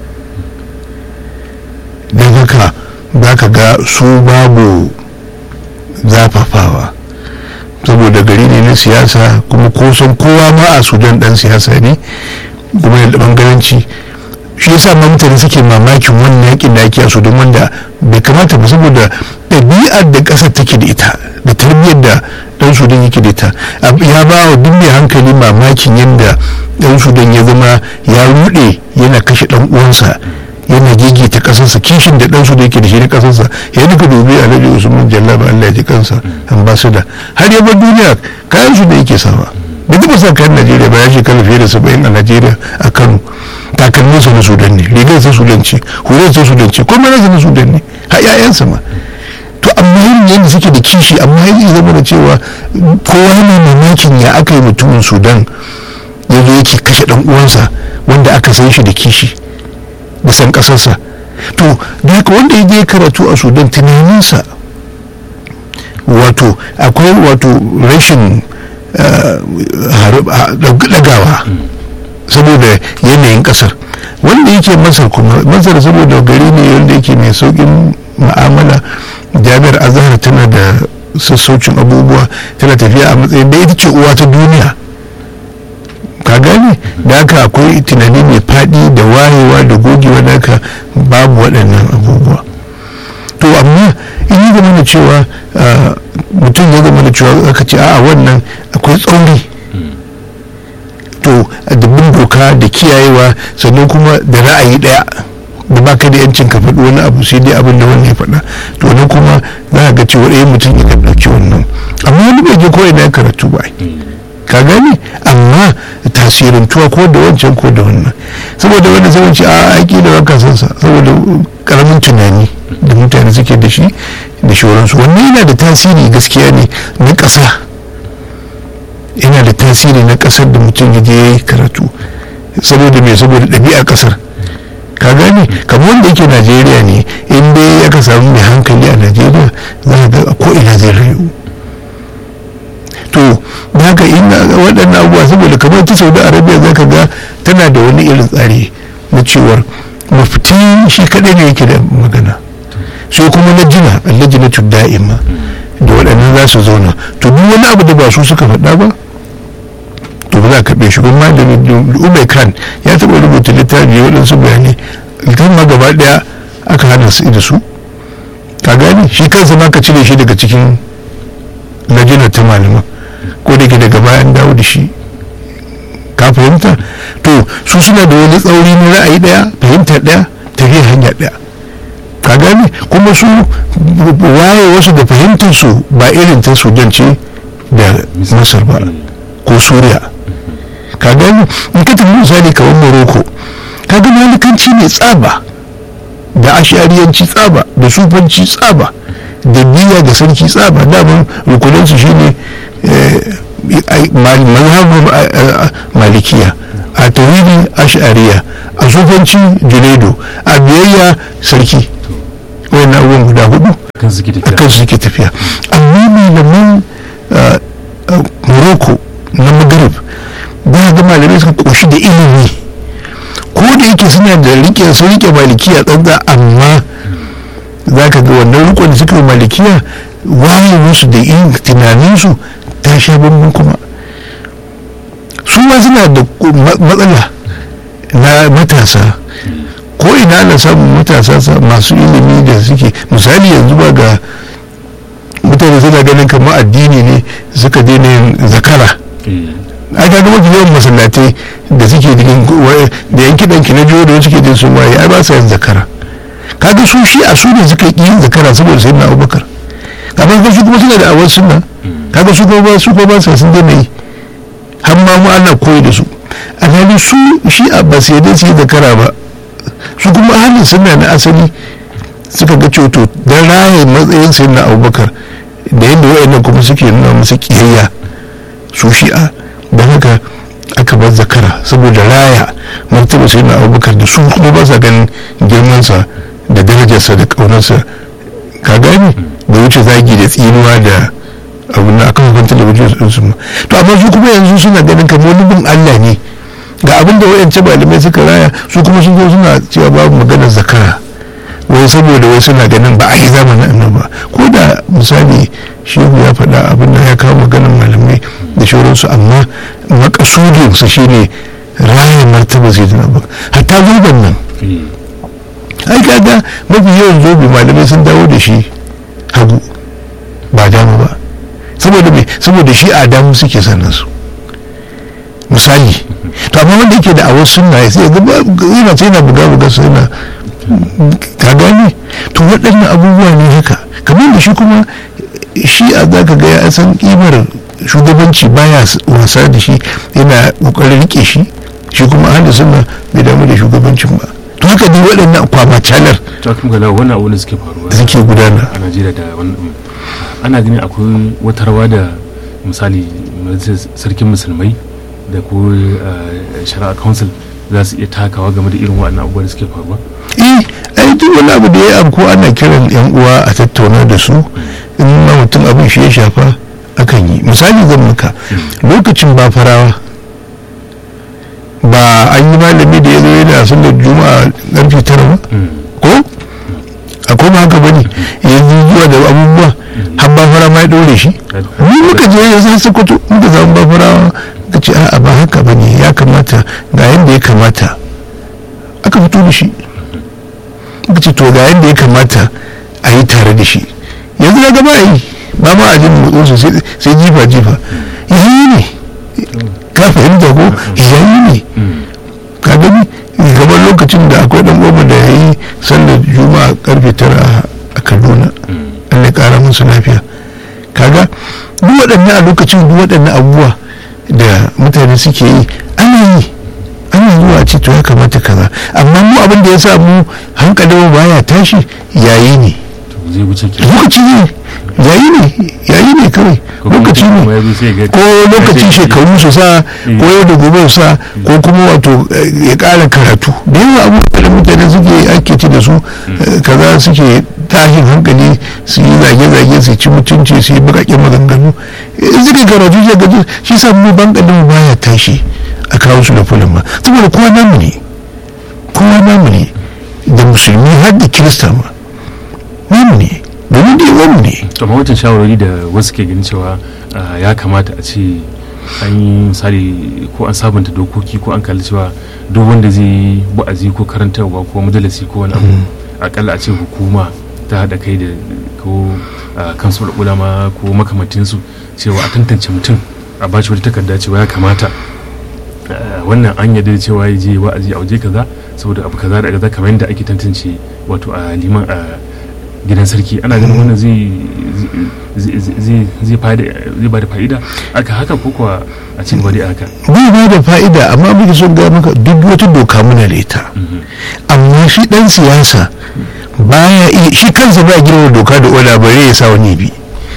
don haka za ka ga su babu zafafawa saboda gari ne na siyasa kuma kusan kowa ma a sudan dan siyasa ne kuma da bangaranci shi yasa ma mutane suke mamakin wannan yakin da ake a sudan wanda bai kamata ba saboda ɗabi'ar da ƙasar take da ita da tarbiyyar da ɗan sudan yake da ita ya ba wa duk mai hankali mamakin yadda ɗan sudan ya zama ya ruɗe yana kashe ɗan uwansa yana ta kasarsa kishin da ɗansu da yake da shi na kasarsa ya duka dubi alhaji usman jallaba allah ya ji kansa ambasada har ya bar duniya kayan su da yake sawa bai taɓa sa kayan najeriya ba ya shekara fiye da saba'in a najeriya a kano takalminsa na sudan ne rigar sa sudan ce hular sa sudan ce kuma nasa na sudan ne har 'ya'yansa ma to amma yin yadda suke da kishi amma ya zama da cewa kowa yana mamakin ya aka yi mutumin sudan ya zo yake kashe ɗan uwansa wanda aka san shi da kishi da san kasarsa to da haka wanda ya je karatu a sudan tunaninsa wato akwai wato rashin dagawa saboda yanayin kasar wanda yake masar kuma masar saboda gari ne wanda yake mai saukin ma'amala jami'ar azhar tana da sassaucin abubuwa tana tafiya a matsayin da ita ce uwa ta duniya ka gane da haka akwai tunani mai faɗi da wayewa da gogewa da haka babu waɗannan abubuwa to amma in yi zama da cewa mutum ya zama da cewa aka ce a wannan akwai tsauri to da bin doka da kiyayewa sannan kuma da ra'ayi ɗaya da baka da yancin ka faɗi wani abu sai dai abin da wani ya faɗa to nan kuma za ga cewa ɗaya mutum ya ɗauki wannan amma wani bai je ko ina karatu ba ka gani amma tasirintuwa ko da wancan ko da wannan saboda wanda zama ce a aiki da wanka sansa saboda karamin tunani da mutane suke da shi da shoransu wannan yana da tasiri gaskiya ne na ƙasa yana da tasiri na ƙasar da mutum ya je ya yi karatu saboda mai saboda ɗabi'a ƙasar ka gane kamar wanda yake najeriya ne in dai ya ka samu mai hankali a najeriya za ga ko ina zai rayu to da haka ina waɗannan abubuwa saboda kamar ta saudi arabia za ka ga tana da wani irin tsari na cewar mafiti shi kaɗai ne yake da magana sai kuma na jina allajina da'ima da waɗannan za su zauna to duk wani abu da ba su suka faɗa ba to ba za a karɓe shi ba malami umar khan ya taɓa rubuta littafi waɗansu bayanai littafin ma gaba ɗaya aka hana su da su ka gani shi kansa ma ka cire shi daga cikin lajinar ta malaman ko da ke daga bayan dawo da shi ka fahimta to su suna da wani tsauri na ra'ayi daya fahimta daya tafiya hanya daya ka gane kuma su waye wasu da fahimtar su ba irin ta sudan ce da masar ba ko suriya ka gane in ka tafi misali kamar morocco ka ga malikanci ne tsaba da ashariyanci tsaba da sufanci tsaba da biya da sarki tsaba daman rukunansu shine mazhabin malikiya a tawhidi ash'ariya a sufanci junaido a biyayya sarki wannan abubuwan guda hudu suke tafiya akan su suke tafiya amma malaman ah, ah, morocco na maghrib ba ga malamai suka koshi da ilimi ko da yake suna da rike sun rike malikiya tsantsa amma za ka ga wannan rikon da suka yi malikiya waye musu da yin tunaninsu ta sha bambam kuma su ma suna da ma- matsala na matasa ko ina ana samun matasa sa- masu ilimi da suke misali yanzu ba ga mutane suna ganin kamar addini ne suka daina yin zakara Eh, ai ka ga mafi yawan masallatai da suke cikin wa- da yan kiɗan ki na jiyo da suke jin sun waye ai ba sa yin zakara kaga su shi a su ne suka yi yin zakara saboda sai na abubakar kamar ga su kuma suna da awar sunna kaga su kuma ba su kuma ba sa sun daina yi har ma mu ana koyi da su alhali su shi a ba sai dai su yi zakara ba su kuma halin sunna na asali suka ga cewa to dan raye matsayin sai na abubakar da yadda wa'annan kuma suke nuna musu kiyayya su shi'a don haka aka bar zakara saboda raya martaba sai na abubakar da su kuma ba sa ganin girmansa da darajarsa da ƙaunarsa ka gane da wuce zagi da tsinuwa da abu na akan hukun talabijin su su ma to amma su kuma yanzu suna ganin kamar wani bin allah ne ga abin da wayance malamai suka raya su kuma sun zo suna cewa babu maganar zakara wai saboda wai suna ganin ba a yi zamanin annabi ba ko da misali shehu ya faɗa abin da ya kawo maganar malamai da shauransu amma makasudinsa shine raya martaba sai da nabu hatta zoben nan eh, ai kaga mafi yawan zobe malamai sun dawo da shi hagu ba dama ba saboda me saboda shi a damu suke sanin su misali to amma wanda yake da awar sunna ya sai ga ba- yana ce yana buga buga sai yana ka gane to waɗannan abubuwa ne haka kamar da shi kuma shi a za ka ga ya san kimar shugabanci baya s- wasa da shi yana kokarin rike shi shi kuma ahli sunna bai damu da shugabancin ba to haka dai waɗannan kwamacalar ta kuma ga wannan abu da suke faruwa suke gudana a najeriya da wannan ana ganin akwai wata rawa da misali majalisar sarkin musulmai da ko eh, shari'a council za su iya takawa game da irin waɗannan abubuwa da suke faruwa eh ai duk wani abu da ya abu ko ana kiran yan uwa a tattauna da su in ma mutum abin shi ya shafa akan yi misali zan maka lokacin ba farawa ba an yi malami da ya zo yana sallar juma'a ƙarfe tara ba ko akwai ba haka bane yanzu zuwa da abubuwa har ba fara ma ya ɗore shi ni muka je ya san sokoto muka zama ba farawa ka ce a'a ba haka bane ya kamata ga yadda ya kamata aka fito da shi muka ce to ga yadda ya kamata a yi tare da shi yanzu na gaba yi ba ma a jin motsinsu sai- sai jifa jifa yayi ne ka fahimta ko yayi ne ka gani kamar lokacin da akwai dan goma da ya yi sallar juma'a karfe tara a kaduna allah ya kara musu lafiya kaga duk waɗannan a lokacin duk waɗannan abubuwa da mutane suke yi ana yi ana zuwa a ce to ya kamata kaza amma mu abin da ya sa mu hankalin mu baya tashi yayi ne to zai wuce ke lokaci ne yayi ne yayi ne kawai Ko kuma lokaci mutum ne kuma ya zo sai ya ga- ko lokacin sai- shekaru su sa ko yau da gobe su sa ko kuma wato eh, ya ƙara karatu da yawa abubuwa da mutane suke ake ci da su eh, kaza suke tashin hankali su yi zage-zage su ci mutunci su yi bukakin maganganu in suka karatu shi gaji shi sa mu bankalin mu baya tashi a kawo su da fulin ba saboda kowa namu ne kowa namu ne da musulmi har da kirista ma namu ne domin da yawan mu ne to amma wancan shawarwari da wasu ke ganin cewa ah, ya kamata a ce an yi misali ko an sabunta dokoki ko an kalli cewa duk wanda zai yi wa'azi ko karantarwa ko majalisi ko wani abu akalla a ce hukuma ta haɗa kai da ko ah, kansu ulama ko makamantinsu cewa a tantance mutum a bashi wata takarda cewa ya kamata ah, wannan an yarda da cewa ya je wa'azi a waje kaza saboda abu kaza da kaza kamar yadda ake tantance wato a liman a gidan sarki ana ganin wannan zai zai- zai zai fa'ida- zai ba da fa'ida aka haka ko kuwa a ci gaba da haka bai ba da fa'ida amma muke son ga maka duk wata doka muna da ita amma shi dan siyasa baya iya shi kansa ba girma doka da oda bare ya sa wani bi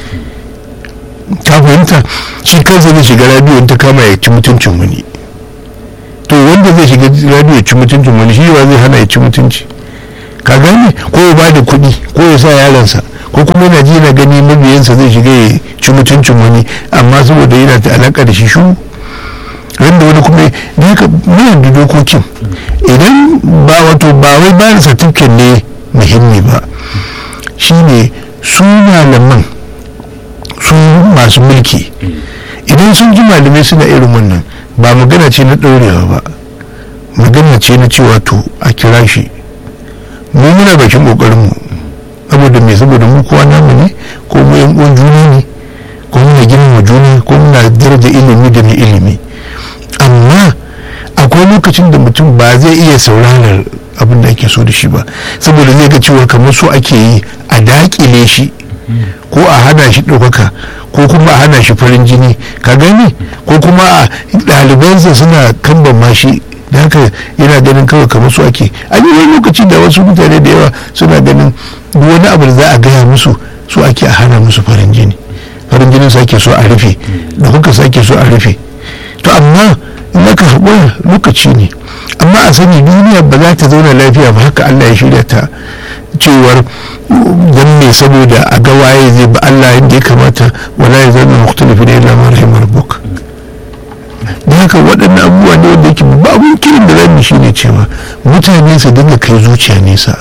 ka fahimta shi kansa zai shiga radio in ta kama ya ci mutuncin wani to wanda zai shiga radio ya ci mutuncin wani shi wa zai hana ya ci mutunci ka gane ko ya ba da kuɗi ko ya sa yaransa ko kuma yana ji yana gani mabiyansa zai shiga ya ci mutuncin wani amma saboda yana da alaka da shi shu wanda wani kuma da haka muna da dokokin idan ba wato ba wai bayan certificate ne muhimmi ba shine su malaman su masu mulki idan sun ji malamai suna irin wannan ba magana ce na ɗaurewa ba magana ce na cewa to a kira shi mu muna bakin ƙoƙarinmu saboda me saboda mu kowa namu ne ko mu yan uwan juna ne ko muna girmama juna ko muna daraja ilimi da mai ilimi amma akwai lokacin da mutum ba zai iya sauranar abin da ake so da shi ba saboda zai ga cewa kamar so ake yi a daƙile shi ko a hana shi ɗaukaka ko kuma a hana shi farin jini ka gani ko kuma a ɗalibansa suna kamban mashi da haka yana ganin kawai kamar su ake a yi wani lokaci da wasu mutane da yawa suna ganin duk wani abu da za a gaya musu su ake a hana musu farin jini farin jinin su ake so a rufe da kuka su ake so a rufe to amma in aka haƙura lokaci ne amma a sani duniya ba za ta zauna lafiya ba haka allah ya shirya ta cewar don me saboda a ga waye zai ba allah yadda ya kamata wala ya zama mukhtalifi da illa ma rahimar rabbuk da haka waɗannan abubuwa ne wanda yake ba abun kirin da zamu shi ne cewa mutane su dinga kai zuciya nesa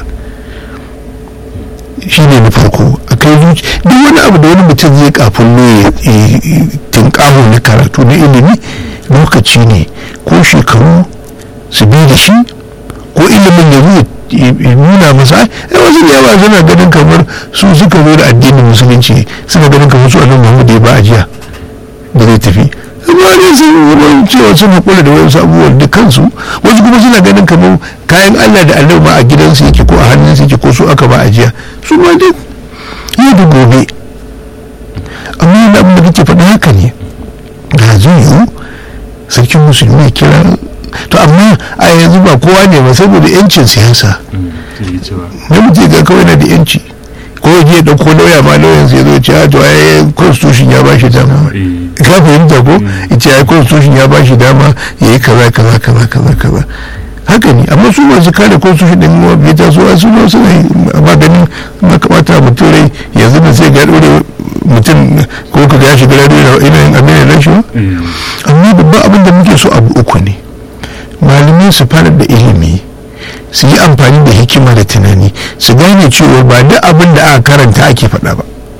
shi ne na farko a kai zuciya duk wani abu da wani mutum zai kafin ne tinkaho na karatu na ilimi lokaci ne ko shekaru su bi da shi ko ilimin ya zo nuna masa ai wasu da yawa suna ganin kamar su suka zo da addinin musulunci suna ganin kamar su annabi Muhammad ya ba a jiya da zai tafi amma ne sun zama cewa sun haƙura da wasu abubuwan da kansu wasu kuma suna ganin kamar kayan Allah da annabi ma a gidansu yake ko a hannunsu yake ko su aka ba a jiya su ma dai yau da gobe amma yana abin da kake faɗa haka ne da zai yiwu sarkin musulmi ya kira to amma a yanzu ba kowa ne ba saboda yancin siyasa na mutum ga kawai na da yanci ko ya dauko lauya ma lauyan sai zo ce a to ai constitution ya bashi dama ka fahimta ko ita ai constitution ya bashi dama ya yi kaza kaza kaza kaza kaza haka ne amma su masu kare constitution din mu bai ta so su ne suna ba ganin na kamata mutum rai yanzu da sai ga dore mutum ko ka ga ya shiga radio ina yin abin da shi amma babban abin da muke so abu uku ne malamai su fara da ilimi su yi amfani da hikima da tunani su gane cewa ba duk abin da aka karanta ake faɗa ba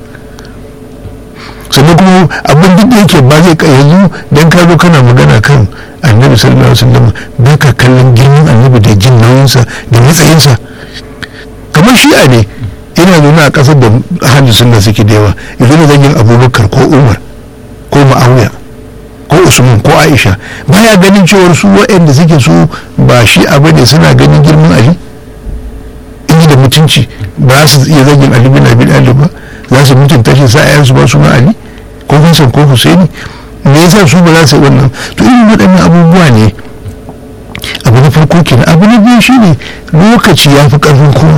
sannan kuma abin duk da yake ba zai yanzu don ka zo kana magana kan annabi sallallahu alaihi wasallam ba ka kallon girman annabi da jin nauyinsa da matsayinsa kamar shi'a ne ina zaune a ƙasar da ahalin sunna suke da yawa yanzu da zagin abubakar ko umar ko ma'awiya ko usman ko aisha baya ganin cewar su waɗanda suke su ba shi abu ne suna ganin girman ali in da mutunci ba su iya zagin ali bin abi talib ba za su mutunta shi sa ayansu ba su ma ali ko Hassan ko Husaini me yasa su ba za su wannan to irin waɗannan abubuwa ne abu na farko kenan abu na biyu shine lokaci ya fi ƙarfin kowa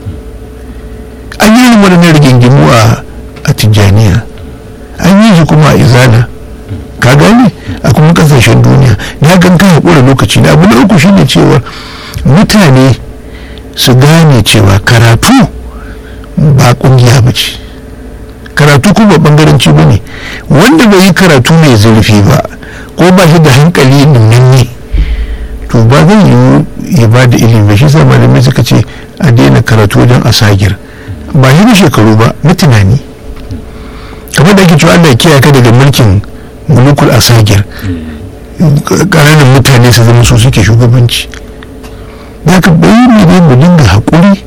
an yi irin waɗannan rigingimu a tijjaniya an yi shi kuma a izana ka gane a kuma kasashen duniya na gan ka haƙura lokaci na abu na uku shine cewa mutane su gane cewa karatu ba ƙungiya ba ce karatu kuma bangaranci ba ne wanda bai yi karatu mai zurfi ba ko ba shi da hankali nunanne to ba zai yi ya ba da ilimi ba shi sa malamai suka ce a daina karatu wajen asagir ba shi da shekaru ba na tunani kamar da ake cewa Allah ya kiyaye ka daga mulkin mulukul asagir ƙananan mutane su zama su suke shugabanci da ka bayi ne mu dinga haƙuri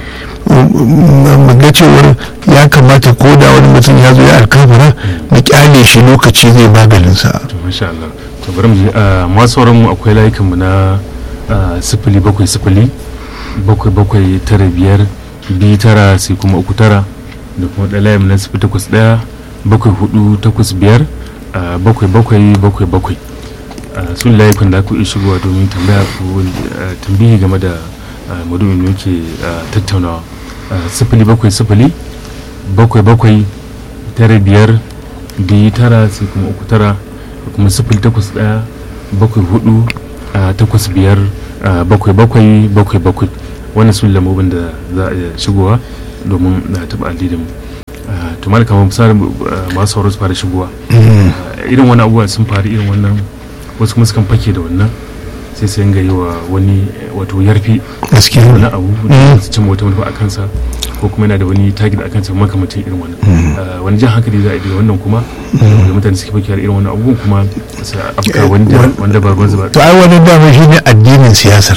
mu ga cewar ya kamata ko da wani mutum ya zo ya alkafara mu kyale shi lokaci zai maganin sa to masha Allah to bari mu masu sauran mu akwai layukan mu na sifili bakwai sifili bakwai bakwai tara biyar biyu tara sai kuma uku tara da kuma ɗaya layin na sifili takwas ɗaya bakwai hudu takwas biyar bakwai bakwai bakwai bakwai su layukan da ku iya shigowa domin tambaya ko tambihi game da madumin da yake tattaunawa sifili bakwai sifili bakwai bakwai tara biyar biyu tara sai kuma uku tara da kuma sifili takwas ɗaya bakwai hudu takwas biyar bakwai bakwai bakwai bakwai wannan su lambobin da za a iya shigowa domin na taɓa addinin mu to mal kamar misalin masu sauro su fara shigowa irin wani abubuwa sun faru irin wannan wasu kuma sukan fake da wannan sai su yanga yi wa wani wato yarfi gaskiya wani abu da su cimma wata manufa a kansa ko kuma yana da wani target a kansa makamacin irin wannan wani jan hankali za a yi wannan kuma da mutane suke fake da irin wannan abubuwan kuma su afka wanda ba ruwan zuba to ai wani dama shi ne addinin siyasar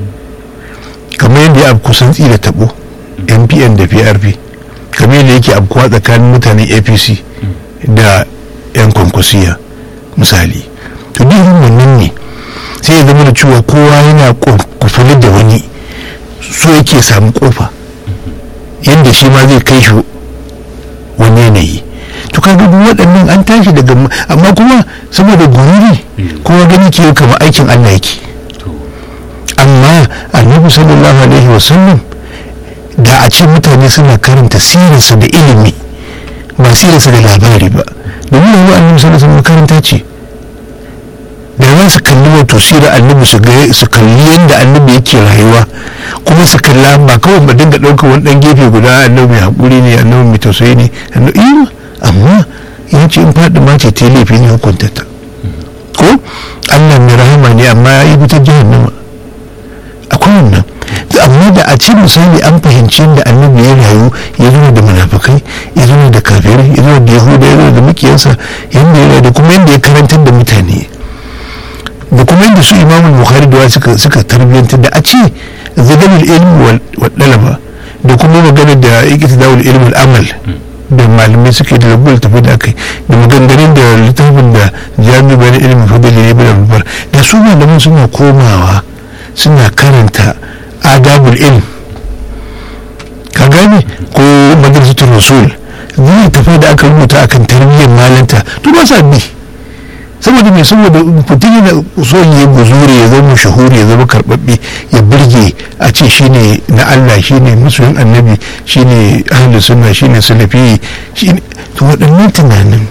kamar yadda ya kusan tsira tabo npn da prp kamar yadda yake abkuwa tsakanin mutanen apc da yan kwankwasiya misali to duk wannan ne sai ya zama da cewa kowa yana kufuli da wani so yake samu kofa yadda shi ma zai kai shi wani yanayi to kaga duk waɗannan an tashi daga amma kuma saboda gururi kowa gani ke kama aikin allah yake amma annabi sallallahu alaihi wasallam da a ce mutane suna karanta sirinsa da ilimi ba sirinsa da labari ba domin yanzu annabi sallallahu alaihi makaranta ce da za su kalli wato sirar annabi su kalli yadda annabi yake rayuwa kuma su kalla ba kawai ba dinga ɗaukar wani ɗan gefe guda annabi mai haƙuri ne annabi mai tausayi ne amma ya ce in faɗi ma ce ta laifi ne hukunta ta ko allah mai rahama ne amma ya yi wutar jahannama akwai wannan amma da a ce misali an fahimci da annabi ya rayu ya zo da munafukai ya zo da kafirai ya zo da yahuda ya zo da mukiyansa yadda ya da kuma yadda ya karantar da mutane da kuma yadda su imamul bukhari da suka suka tarbiyyantar da a ce zagalul ilmi wa dalaba da kuma magana da ikita dawul ilmi amal da malamai suke da rabuwar tafi da kai da maganganun da littafin da jami'a bayan ilimin fadali ne bin babbar da su malaman suna komawa suna karanta adabul ilm ka gane ko madrasatul rasul zai tafi da aka rubuta akan tarbiyyar malanta to ba sa bi saboda mai saboda mutum yana so ya guzuri ya zama shahuri ya zama karbabbe ya burge a ce shine na Allah shine musulun annabi shine ahlus sunna shine salafi shine to waɗannan tunanin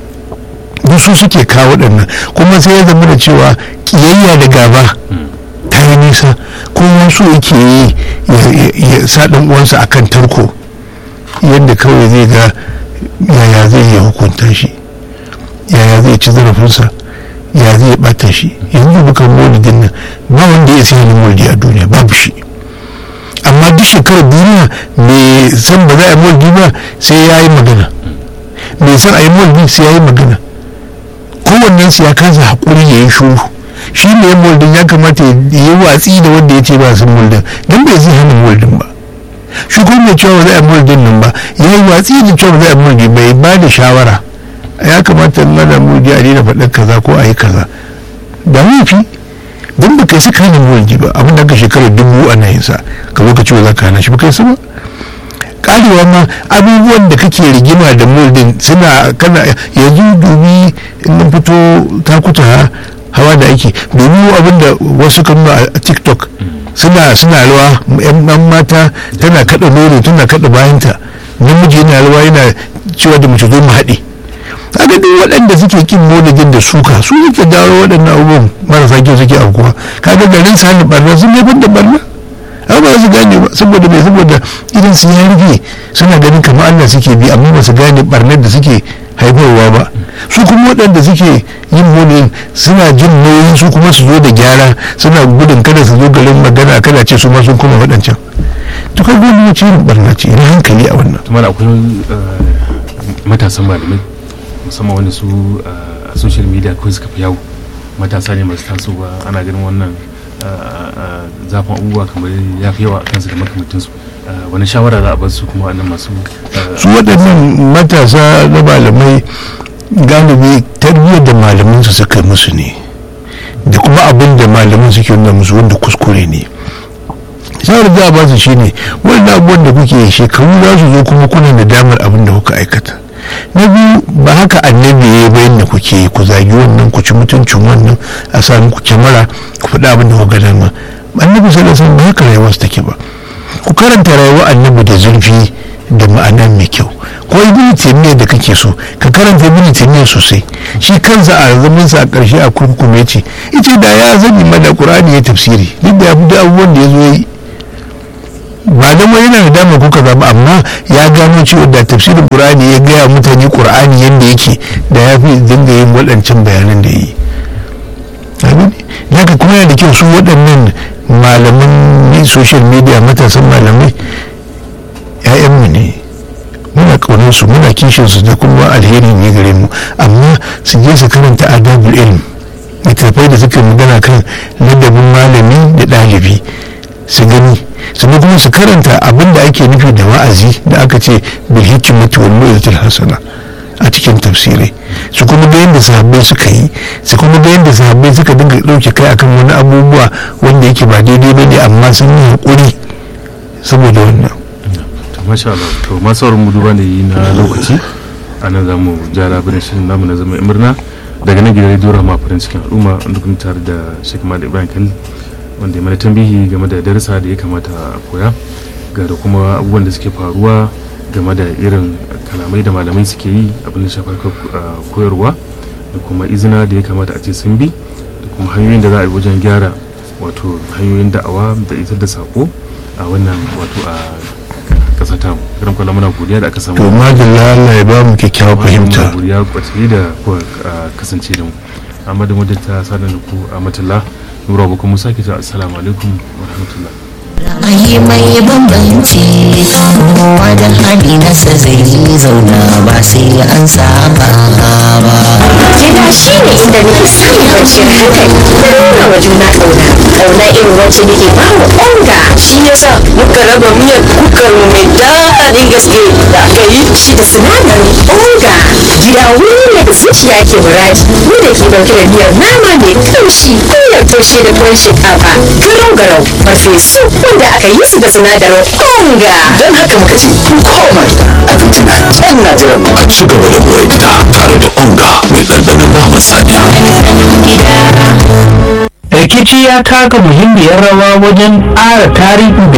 su suke kawo waɗannan kuma sai ya zama da cewa kiyayya da gaba ta yi nisa kuma so yake yi ya sa ɗan uwansa akan tarko yadda kawai zai ga yaya zai iya hukunta shi yaya zai ci zarafinsa ya zai bata shi yanzu bukan maulidin nan ba wanda ya sai maulidi a duniya babu shi amma duk shekarar duniya mai san ba za a yi maulidi ba sai ya yi magana mai san a yi maulidi sai ya yi magana kowannen su ya kasa haƙuri ya yi shuru shi ne ya maulidin ya kamata ya yi watsi da wanda ya ce ba sun maulidin don bai zai hana maulidin ba shi kuma mai cewa ba za a yi maulidin nan ba ya yi watsi da cewa ba za a yi maulidi bai ba da shawara ya kamata na da mu a daina faɗar kaza ko a yi kaza da mafi don ba kai suka hana mulki ba abin da ka shekarar dubu ana yin sa ka zo ka ce za ka hana shi ba kai su ba karewa ma abubuwan da kake rigima da muldin suna kana yanzu dubi in mun fito takuta hawa da ake domin abin da wasu kan a tiktok suna suna rawa yan mata tana kada nono tana kada bayanta namiji yana rawa yana cewa da mace zo mu haɗe kaga duk waɗanda suke kin molidin da suka su suke dawo waɗannan abubuwan marasa kyau suke aukuwa kaga garin su hannun barna sun haifar da barna amma ba su gane ba saboda bai saboda idan su ya rufe suna ganin kamar Allah suke bi amma ba su gane barnar da suke haifarwa ba su kuma waɗanda suke yin molidin suna jin nauyin su kuma su zo da gyara suna gudun kada su zo garin magana kada ce su ma sun kuma waɗancan to kai gwamnati ce irin barna ce ina hankali a wannan tumar akwai matasan malamai musamman wanda su a social media kawai suka fi yawo matasa ne masu tasowa ana ganin wannan zafin abubuwa kamar ya fi yawa a kansu da makamantinsu wani shawara za a bar su kuma wannan masu su waɗannan matasa na malamai galibi tarbiyyar da malaman su suka musu ne da kuma abin da malaman suke nuna musu wanda kuskure ne shawarar za a ba su shine wannan abubuwan da kuke shekaru za su zo kuma kuna da damar abin da kuka aikata na biyu ba haka annabi ya bayan da kuke ku zagi wannan ku ci mutuncin wannan a sa muku kyamara ku faɗi abin da kuka dama annabi sallallahu alaihi ba haka rayuwar take ba ku karanta rayuwar annabi da zurfi da ma'ana mai kyau ko ibn taymiyyah da kake so ka karanta ibn taymiyyah sosai shi kansa a zaman sa a ƙarshe a kurkume ce ita da ya zani mana qur'ani ya tafsiri duk da abu da abubuwan da ya zo yi ba da mai yana da dama ko kaza ba amma ya gano cewa da tafsirin qur'ani ya gaya mutane qur'ani yadda yake da ya fi dinga yin waɗancan bayanan da yi haka kuma yana da kyau su waɗannan malaman social media matasan malamai 'ya'yanmu ne muna ƙaunar su muna kishin su da kuma alheri ne gare mu amma su je su karanta adabul ilm littattafai da suka magana kan ladabin malami da ɗalibi su gani sannan kuma su karanta abin da ake nufi da wa'azi da aka ce bil hikmati wal mu'izatil hasana a cikin tafsirai su kuma ga yadda sahabbai suka yi su kuma ga yadda sahabbai suka dinga ɗauke kai akan wani abubuwa wanda yake ba daidai ba ne amma sun yi haƙuri saboda wannan masha Allah to masu mu duba da yi na lokaci a nan za mu ja labarin shirin namu na zama murna daga nan gidan rediyo rama farin cikin al'umma wanda kuma tare da Sheikh Malik Ibrahim Khalil wanda ya mana tambihi game da darasa da ya kamata a koya ga da kuma abubuwan da suke faruwa game da irin kalamai da malamai suke yi abin da shafar koyarwa da kuma izina da ya kamata a ce sun bi da kuma hanyoyin da za a yi wajen gyara wato hanyoyin da'awa da isar da sako a wannan wato a kasa ta mu irin kwallon muna godiya da aka samu to madalla Allah ya ba mu kyakkyawar fahimta muna godiya kwace da kuka kasance da mu amma da muddin ta sanar da ku a matalla nura ba kuma sake ta assalamu alaikum wa rahmatullah Ra'ayi mai bambanci kowa da hali nasa zai zauna ba sai an saba ba. Gida shi ne inda nake samun kwanciyar hankali da nuna wa juna ƙauna. Ƙauna irin wacce nake ba wa onga. shi yasa muka raba miyar kukar mu mai daɗin gaske da aka yi Shi da sinadarin onga. Gida wuri ne da zuciya ke muraji. Mu da ke ɗauke da miyar nama mai kamshi miyar toshe da tuwon shinkafa. Garau garau farfesu wanda aka yi su da sinadarin onga. don haka muka ce ku koma gida abinci na can na jiran mu a ci gaba da more gida tare da onga mai ɗanɗanon naman saniya. rikici ya taka muhimmiyar rawa wajen ƙara tarihi da